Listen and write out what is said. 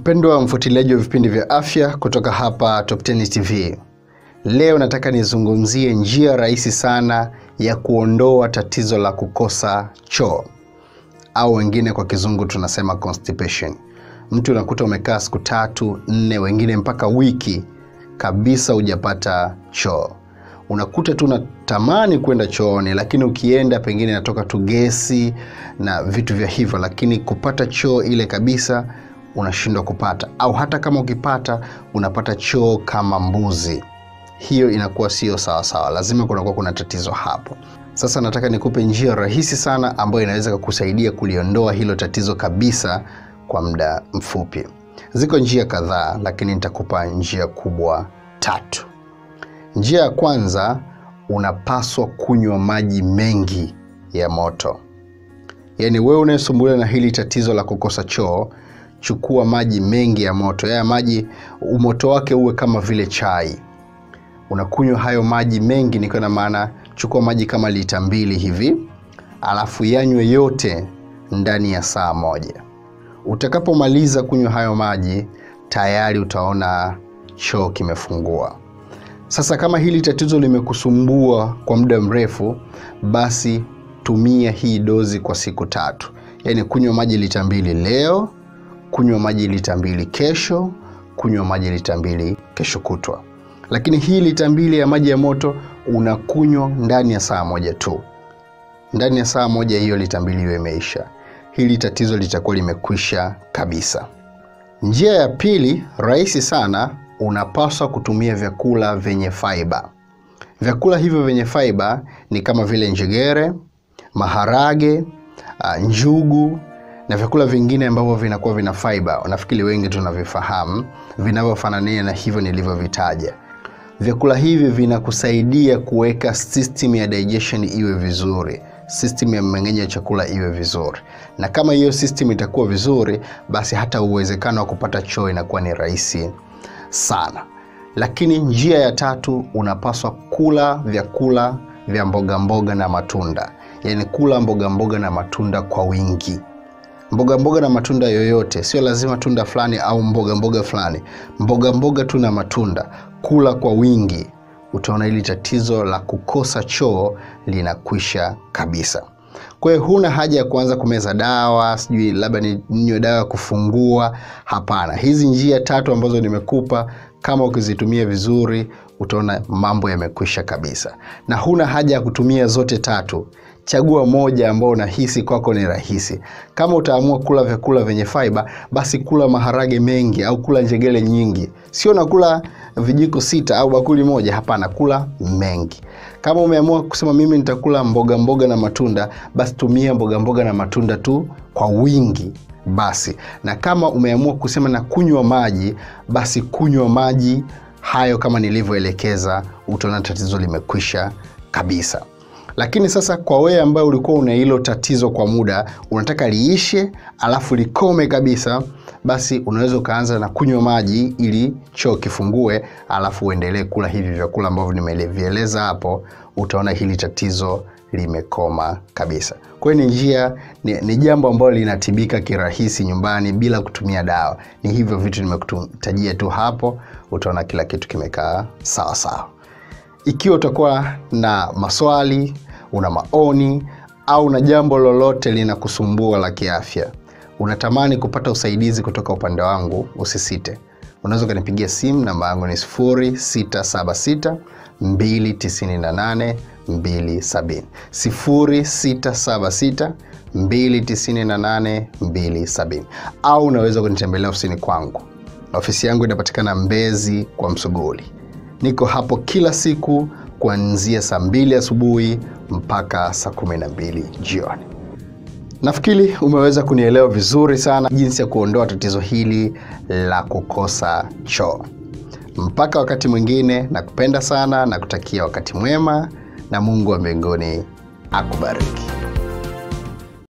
Mpendwa mfuatiliaji wa vipindi vya afya kutoka hapa Top 10 TV, leo nataka nizungumzie njia rahisi sana ya kuondoa tatizo la kukosa choo au wengine kwa kizungu tunasema constipation. Mtu unakuta umekaa siku tatu nne, wengine mpaka wiki kabisa hujapata choo. Unakuta tu unatamani kwenda chooni, lakini ukienda pengine inatoka tu gesi na vitu vya hivyo, lakini kupata choo ile kabisa unashindwa kupata, au hata kama ukipata unapata choo kama mbuzi. Hiyo inakuwa sio sawasawa, lazima kunakuwa kuna tatizo hapo. Sasa nataka nikupe njia rahisi sana ambayo inaweza kukusaidia kuliondoa hilo tatizo kabisa kwa muda mfupi. Ziko njia kadhaa, lakini nitakupa njia kubwa tatu. Njia ya kwanza, unapaswa kunywa maji mengi ya moto. Yaani wewe unayesumbuliwa na hili tatizo la kukosa choo, chukua maji mengi ya moto. Haya maji umoto wake uwe kama vile chai. Unakunywa hayo maji mengi, nikiwa na maana chukua maji kama lita mbili hivi, alafu yanywe yote ndani ya saa moja. Utakapomaliza kunywa hayo maji, tayari utaona choo kimefungua. Sasa kama hili tatizo limekusumbua kwa muda mrefu, basi tumia hii dozi kwa siku tatu, yaani kunywa maji lita mbili leo, kunywa maji lita mbili kesho, kunywa maji lita mbili kesho kutwa. Lakini hii lita mbili ya maji ya moto unakunywa ndani ya saa moja tu. Ndani ya saa moja hiyo lita mbili hiyo imeisha, hili tatizo litakuwa limekwisha kabisa. Njia ya pili rahisi sana, unapaswa kutumia vyakula vyenye faiba. Vyakula hivyo vyenye faiba ni kama vile njegere, maharage, uh, njugu na vyakula vingine ambavyo vinakuwa vina faiba. Nafikiri wengi tunavifahamu vinavyofanania na hivyo nilivyovitaja. Vyakula hivi vinakusaidia kuweka system ya digestion iwe vizuri, system ya mmeng'enyo wa chakula iwe vizuri, na kama hiyo system itakuwa vizuri, basi hata uwezekano wa kupata choo inakuwa ni rahisi sana. Lakini njia ya tatu, unapaswa kula vyakula vya mboga mboga na matunda, yaani kula mboga mboga na matunda kwa wingi mboga mboga na matunda yoyote, sio lazima tunda fulani au mboga mboga fulani, mboga mboga tu na matunda, kula kwa wingi. Utaona hili tatizo la kukosa choo linakwisha kabisa. Kwa hiyo huna haja ya kuanza kumeza dawa, sijui labda ninywe dawa ya kufungua. Hapana, hizi njia tatu ambazo nimekupa, kama ukizitumia vizuri, utaona mambo yamekwisha kabisa, na huna haja ya kutumia zote tatu. Chagua moja ambao unahisi kwako ni rahisi. Kama utaamua kula vyakula vyenye faiba, basi kula maharage mengi au kula njegele nyingi, sio nakula vijiko sita au bakuli moja. Hapana, kula mengi. Kama umeamua kusema mimi nitakula mboga mboga na matunda, basi tumia mboga mboga na matunda tu kwa wingi basi. Na kama umeamua kusema na kunywa maji, basi kunywa maji hayo kama nilivyoelekeza, utaona tatizo limekwisha kabisa. Lakini sasa kwa wewe ambaye ulikuwa una hilo tatizo kwa muda, unataka liishe alafu likome kabisa, basi unaweza ukaanza na kunywa maji ili choo kifungue, alafu uendelee kula hivi vyakula ambavyo nimevieleza hapo, utaona hili tatizo limekoma kabisa. Kwa hiyo ni njia, ni, ni jambo ambalo linatibika kirahisi nyumbani bila kutumia dawa. Ni hivyo vitu nimekutajia tu hapo, utaona kila kitu kimekaa sawa sawa. Ikiwa utakuwa na maswali, una maoni au na jambo lolote linakusumbua la kiafya, unatamani kupata usaidizi kutoka upande wangu, usisite, unaweza ukanipigia simu. Namba yangu ni 0676 298 270, 0676 298 270, au unaweza kunitembelea ofisini kwangu. Ofisi yangu inapatikana Mbezi kwa Msuguli. Niko hapo kila siku kuanzia saa mbili asubuhi mpaka saa kumi na mbili jioni. Nafikiri umeweza kunielewa vizuri sana jinsi ya kuondoa tatizo hili la kukosa choo. Mpaka wakati mwingine, nakupenda sana na kutakia wakati mwema, na Mungu wa mbinguni akubariki.